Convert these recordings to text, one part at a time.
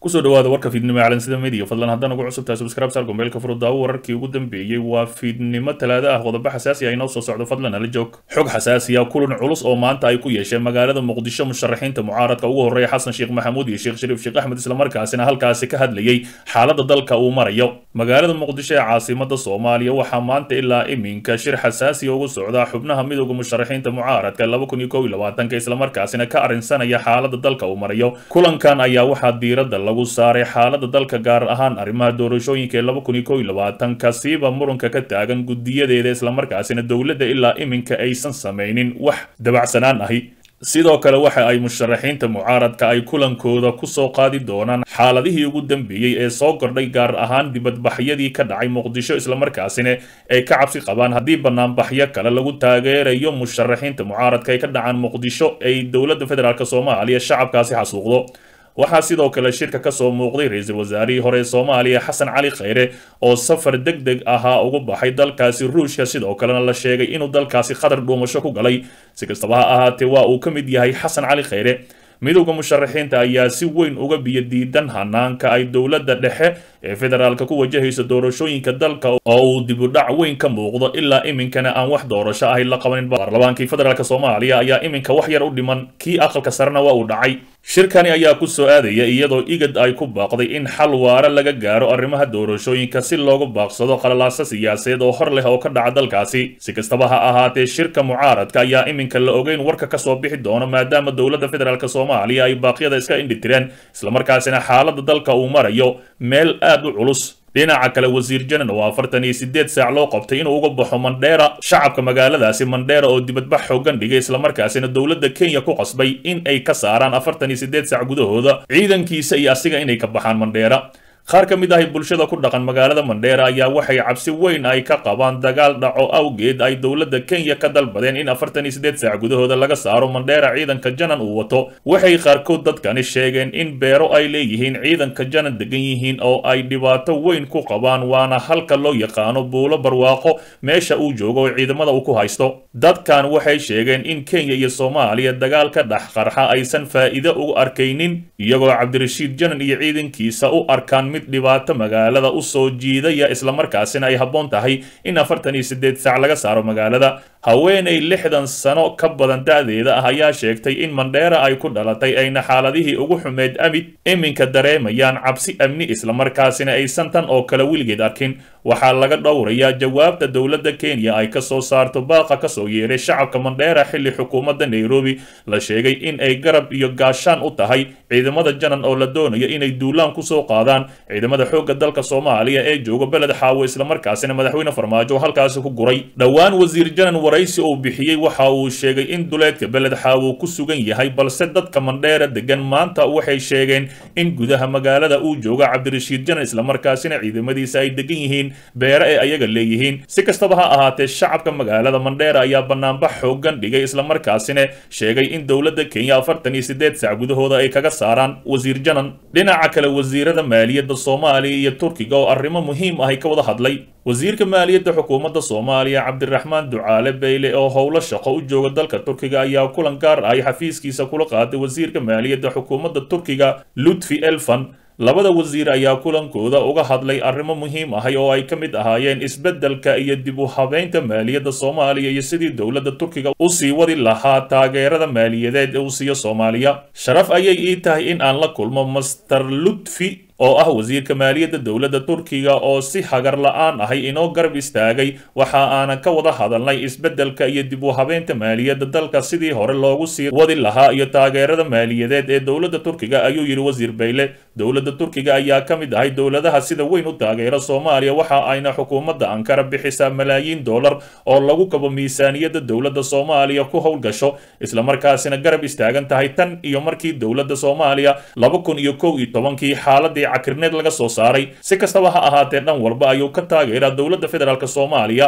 kusoo dhawaada warka fiidnimo calansida media fadlan haddaan ugu cusubtahay subscribe sal gombeelka furudaawo wararkii ugu dambeeyey waa fiidnimo talaado ah qodobo xasaasi ah inoo soo socdo fadlan ala joog xog xasaasiya kulan culus oo maanta ay ku yeesheen magaalada muqdisho musharaxiinta mucaaradka ugu horreeya xasan sheekh maxamuud iyo sheekh shariif sheekh axmed islamarkaasina halkaasi ka hadlayey xaaladda dalka uu marayo magaalada muqdisho ee caasimada soomaaliya waxaa maanta ilaa iminka shir xasaasiya ugu socdaa xubnaha midooda musharaxiinta mucaaradka laba kun iyo kow iyo labaatanka islamarkaasina ka arrinsanaya xaaladda dalka uu marayo kulankan ayaa waxaa diiradda lagu saaray xaalada dalka gaar ahaan arrimaha doorashooyinka ee laba kun iyo kow iyo labaatanka siiba muranka ka taagan gudiyadeeda islamarkaasina dowladda ilaa iminka aysan samaynin wax dabacsanaan ahi sidoo kale waxa ay musharaxiinta mucaaradka ay kulankooda kusoo qaadi doonaan xaaladihii ugu dambeeyey ee soo kordhay gaar ahaan dibadbaxyadii ka dhacay muqdisho islamarkaasina ay ka cabsi qabaan haddii banaanbaxyo kale lagu taageerayo musharaxiinta mucaaradka ay ka dhacaan muqdisho ay dowladda federaalk soomaaliya shacabkaasi xasuuqdo waxaa sidoo kale shirka kasoo muuqday ra-iisul wasaarihii hore ee soomaaliya xasan cali kheyre oo safar deg deg ahaa ugu baxay dalkaasi ruushka sidoo kalena la sheegay inuu dalkaasi qatar dhuumasho ku galay si kastaba ha ahaatee waa uu ka mid yahay xasan cali kheyre midowda musharaxiinta ayaa si weyn uga biyo diidan hanaanka ay dowladda dhexe ee federaalka ku wajahayso doorashooyinka dalka oo uu dibudhac weyn ka muuqdo ilaa iminkana aan wax doorasho ahay la qabanin baarlamaankii federaalk soomaaliya ayaa iminka wax yar u dhiman kii aqalka sarena waa uu dhacay shirkani ayaa ku soo aadaya iyadoo igad ay ku baaqday in xal waara laga gaaro arrimaha doorashooyinka si loogu baaqsado qalalaasa siyaasadeed oo hor leh oo ka dhaca dalkaasi si kastaba ha ahaatee shirka mucaaradka ayaa iminka la ogeyn warka kasoo bixi doono maadaama dowladda federaalk soomaaliya ay baaqyada iska indhitireen islamarkaasina xaaladda dalka uu marayo meel aad u culus dhinaca kale wasiir janan oo afartan iyo sideed saac loo qabtay inuu uga baxo mandheera shacabka magaaladaasi mandheera oo dibadbax xoogan dhigay islamarkaasina dowladda kenya ku qasbay in ay ka saaraan afartan iyo sideed saac gudahooda ciidankiisa iyo asiga inay ka baxaan mandheera qaar ka mid ahi bulshada ku dhaqan magaalada mandheera ayaa waxay cabsi weyn ay ka qabaan dagaal dhaco awgeed ay dowladda kenya ka dalbadeen in afartan iyo sideed saac gudahooda laga saaro mandheera ciidanka janan uu wato waxay qaarkood dadkani sheegeen in beero ay leeyihiin ciidanka janan degan yihiin oo ay dhibaato weyn ku qabaan waana halka loo yaqaano buulo barwaaqo meesha uu joogo oo ciidamada uu ku haysto dadkan waxay sheegeen in kenya iyo soomaaliya dagaal ka dhex qarxa aysan faa'iido ugu arkaynin iyagoo cabdirashiid janan iyo ciidankiisa u arkaan dhibaato magaalada u soo jiidaya islamarkaasina ay habboon tahay in afartan iyo sideed saac laga saaro magaalada haweenay lixdan sano ka badan da-deeda ah ayaa sheegtay in mandheera ay ku dhalatay ayna xaaladihii ugu xumeyd amid iminka dareemayaan cabsi amni islamarkaasina aysan tan oo kale weligeed arkin waxaa laga dhowrayaa jawaabta dowladda kenya ay kasoo saarto baaqa kasoo yeeray shacabka mandheera xilli xukuumadda nairobi la sheegay in ay garab iyo gaashaan u tahay ciidamada janan oo la doonayo inay duulaan kusoo qaadaan ciidamada xoogga dalka soomaaliya ee jooga beled xaawo islamarkaasina madaxweyne farmaajo halkaasi ku guray dhowaan wasiir janan waraysi uu bixiyey waxa uu sheegay in duleedka beled xaawo ku sugan yahay balse dadka mandheera degan maanta waxay sheegeen in gudaha magaalada uu jooga cabdirashiid janan islamarkaasina ciidamadiisa ay degan yihiin beere ee ayaga leeyihiin si kastaba ha ahaatee shacabka magaalada mandheera ayaa banaanbax xoogan dhigay islamarkaasina sheegay in dowladda kenya afartan iyo sideed saac gudahooda ay kaga saaraan wasiir janan dhinaca kale wasiirada maaliyadda soomaaliya iyo turkiga oo arrimo muhiim ah ay ka wada hadlay wasiirka maaliyadda xukuumadda soomaaliya cabdiraxmaan ducaale beyle oo howlo shaqo u jooga dalka turkiga ayaa kulan gaar ahy xafiiskiisa kula qaaday wasiirka maaliyadda xukuumadda turkiga lutfi elfan labada wasiir ayaa kulankooda uga hadlay arrimo muhiim ahay oo ay ka mid ahaayeen isbeddelka iyo dib u habeynta maaliyadda soomaaliya iyo sidii dowladda turkiga u sii wadi lahaa taageerada maaliyadeed ee uu siiyo soomaaliya sharaf ayay ii tahay in aan la kulmo master lutfi oo ah wasiirka maaliyadda dowladda turkiga oo si hagar la-aan ahay inoo garab istaagay waxa aanan ka wada hadalnay isbeddelka iyo dib u habeynta maaliyadda dalka sidii hore loogu sii wadi lahaa iyo taageerada maaliyadeed ee dowladda turkiga ayuu yidhi wasiir bayle dowladda turkiga ayaa ka mid ahay dowladaha sida weyn u taageera soomaaliya waxa ayna xukuumadda ankara bixisaa malaayiin dollar oo lagu kabo miisaaniyadda dowladda soomaaliya ku howlgasho islamarkaasina garab istaagan tahay tan iyo markii dowladda soomaaliya laba kun iyo kow iyo tobankii xaaladii cakirneed laga soo saaray si kastaba ha ahaatee dhan walba ayuu ka taageeraa dowladda federaalk soomaaliya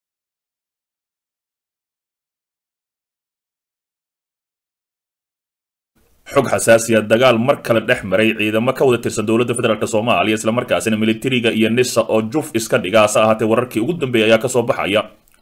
xog xasaasiya dagaal mar kale dhex maray ciidamo ka wada tirsan dowladda federaalk soomaaliya islamarkaasina militariga iyo nisa oo juf iska dhiga hase ahaatee wararkii ugu dambeeyay ayaa kasoo baxaya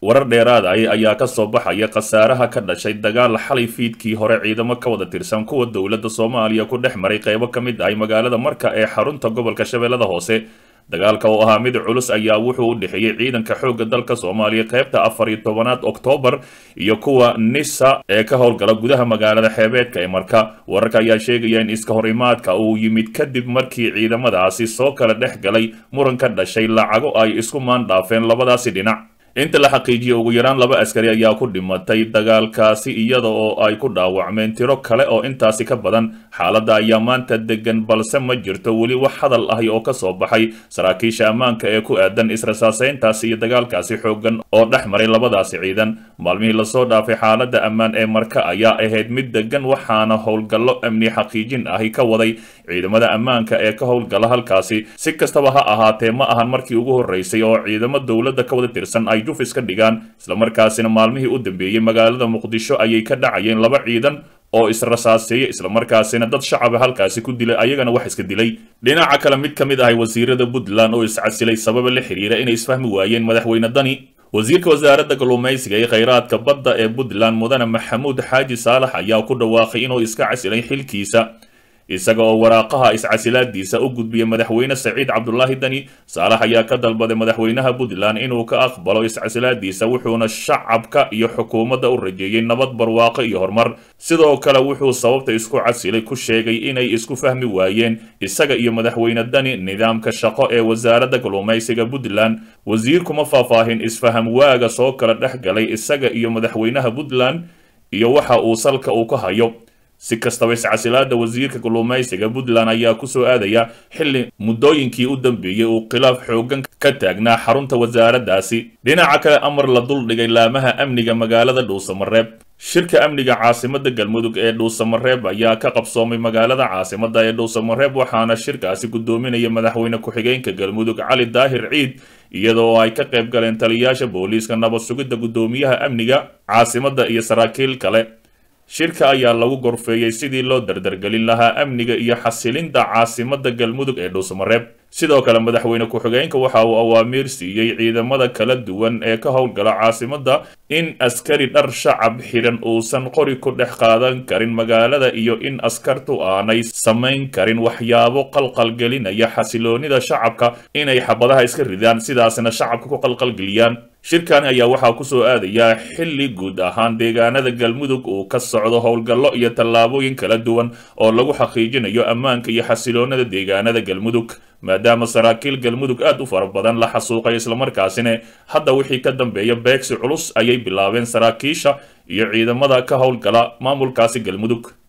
warar dheeraad ah ayaa ka soo baxaya khasaaraha ka dhashay dagaal xalay fiidkii hore ciidamo ka wada tirsan kuwa dowladda soomaaliya ku dhex maray qaybo ka mid ahay magaalada marka ee xarunta gobolka shabeellada hoose dagaalka oo ahaa mid culus ayaa wuxuu u dhexeeyey ciidanka xoogga dalka soomaaliya qaybta afar iyo tobanaad oktoobar iyo kuwa nisa ee ka howlgala gudaha magaalada xeebeedka ee marka wararka ayaa sheegaya in iska hor imaadka uu yimid kadib markii ciidamadaasi soo kala dhex galay muran ka dhashay lacago ay isku maandhaafeen labadaasi dhinac inta la xaqiijiyey ugu yaraan laba askari ayaa ku dhimatay dagaalkaasi iyada oo ay ku dhaawacmeen tiro kale oo intaasi ka badan xaaladda ayaa maanta degan balse ma jirto weli wax hadal ahi oo ka soo baxay saraakiisha ammaanka ee ku aadan israsaaseyntaasi iyo dagaalkaasi xooggan oo dhex maray labadaasi ciidan maalmihii lasoo dhaafay xaaladda ammaan ee marka ayaa ahayd mid degan waxaana howlgallo amni xaqiijin ahi ka waday ciidamada ammaanka ee ka howlgala halkaasi si kastaba ha ahaatee ma ahan markii ugu horreysay oo ciidamo dowladda ka wada tirsan ay jufis ka dhigaan islamarkaasina maalmihii u dambeeyey magaalada muqdisho ayay ka dhacayeen laba ciidan oo israsaaseeyey islamarkaasina dad shacaba halkaasi ku dilay ayagana wax iska dilay dhinaca kale mid ka mid ahay wasiirada puntland oo iscasilay sababa la xiriira inay isfahmi waayeen madaxweyne dani wasiirka wasaaradda kalluumaysiga ee khayraadka badda ee puntland mudane maxamuud xaaji saalax ayaa ku dhawaaqay inuu iska casilay xilkiisa isaga oo waraaqaha iscasilaadiisa u gudbiyay madaxweyne saciid cabdulaahi dani saalax ayaa ka dalbaday madaxweynaha puntland inuu ka aqbalo iscasilaadiisa wuxuuna shacabka iyo xukuumadda u rajeeyey nabad barwaaqo iyo horumar sidoo kale wuxuu sababta isku casilay ku sheegay inay isku fahmi waayeen isaga iyo madaxweyne dani nidaamka shaqo ee wasaaradda kalluumaysiga puntland wasiirkuma faahfaahin isfaham waaga soo kala dhex galay isaga iyo madaxweynaha puntland iyo waxa uu salka uu ka hayo si kastaba iscasilaada wasiirka kalluumaysiga puntland ayaa kusoo aadaya xilli muddooyinkii u dambeeyey uu khilaaf xoogan ka taagnaa xarunta wasaaraddaasi dhinaca kale amar la duldhigay laamaha amniga magaalada dhuusamareeb shirka amniga caasimada galmudug ee dhuusamareeb ayaa ka qabsoomay magaalada caasimada ee dhuusamareeb waxaana shirkaasi gudoominaya madaxweyne ku-xigeenka galmudug cali daahir ciid iyadoo ay ka qayb galeen taliyayaasha booliiska nabad sugidda guddoomiyaha amniga caasimada iyo saraakiil kale shirka ayaa lagu gorfeeyey sidii loo dardargelin lahaa amniga iyo xasilinta caasimada galmudug ee dhuusamareeb sidoo kale madaxweyne ku-xigeenka waxa uu awaamiir siiyey ciidamada kala duwan ee ka howlgala caasimada in askari dhar shacab xidhan uusan qori ku dhex qaadan karin magaalada iyo in askartu aanay samayn karin waxyaabo qalqalgelinaya xasiloonida shacabka inay xabadaha iska ridaan sidaasna shacabka ku qalqalgeliyaan shirkani ayaa waxaa kusoo aadayaa xilli guud ahaan deegaanada galmudug uu ka socdo howlgallo iyo tallaabooyin kala duwan oo lagu xaqiijinayo ammaanka iyo xasiloonada deegaanada galmudug maadaama saraakiil galmudug aad u fara badan la xasuuqay islamarkaasina hadda wixii ka dambeeya beegsi culus ayay bilaabeen saraakiisha iyo ciidamada ka howlgala maamulkaasi galmudug